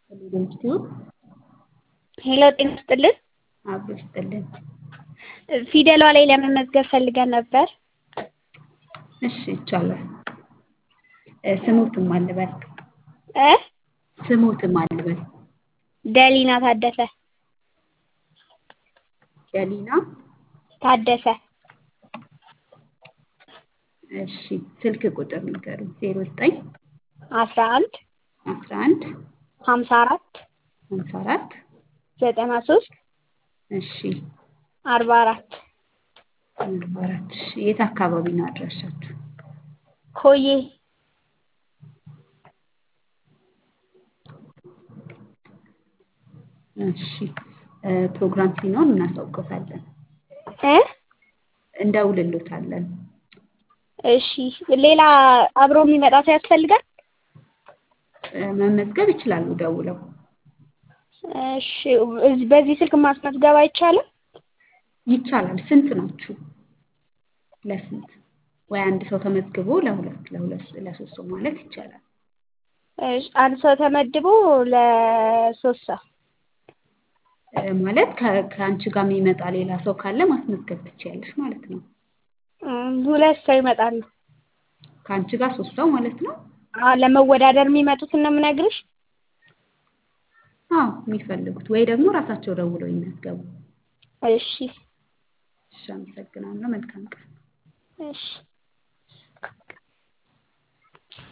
ዩኒቨርሲቲው ሄሎ ጤና ይስጥልን። አብሮ ይስጥልን። ፊደሏ ላይ ለመመዝገብ ፈልገን ነበር። እሺ ይቻላል። እ ስሙትም አልበል እ ስሙትም አልበል ደሊና ታደሰ ገሊና ታደሰ እሺ ስልክ ቁጥር ንገሩኝ። ዜሮ ዘጠኝ አስራ አንድ አስራ አንድ ሀምሳ አራት ሀምሳ አራት ዘጠና ሶስት እሺ አርባ አራት አርባ አራት እሺ የት አካባቢ ነው አድራሻችሁ? ኮዬ እሺ እ ፕሮግራም ሲኖር እናሳውቅዎታለን፣ እ እንደውልሎታለን። እሺ ሌላ አብሮ የሚመጣ ሰው ያስፈልጋል? እ መመዝገብ ይችላሉ ደውለው። እሺ እዚህ በዚህ ስልክ ማስመዝገብ አይቻልም? ይቻላል። ስንት ናችሁ? ለስንት ወይ አንድ ሰው ተመዝግቦ ለሁለት ለሁለት ለሶስት ሰው ማለት ይቻላል። እሺ አንድ ሰው ተመድቦ ለሶስት ሰው እ ማለት ከ- ከአንቺ ጋር የሚመጣ ሌላ ሰው ካለ ማስመዝገብ ትችያለሽ ማለት ነው። እም፣ ሁለት ሰው ይመጣሉ። ከአንቺ ጋር ሶስት ሰው ማለት ነው። አዎ ለመወዳደር የሚመጡትን ነው የምነግርሽ። አዎ የሚፈልጉት ወይ ደግሞ ራሳቸው ደውለው ይመዝገቡ። እሺ እሺ አመሰግናለሁ። መልካም ቀን። እሺ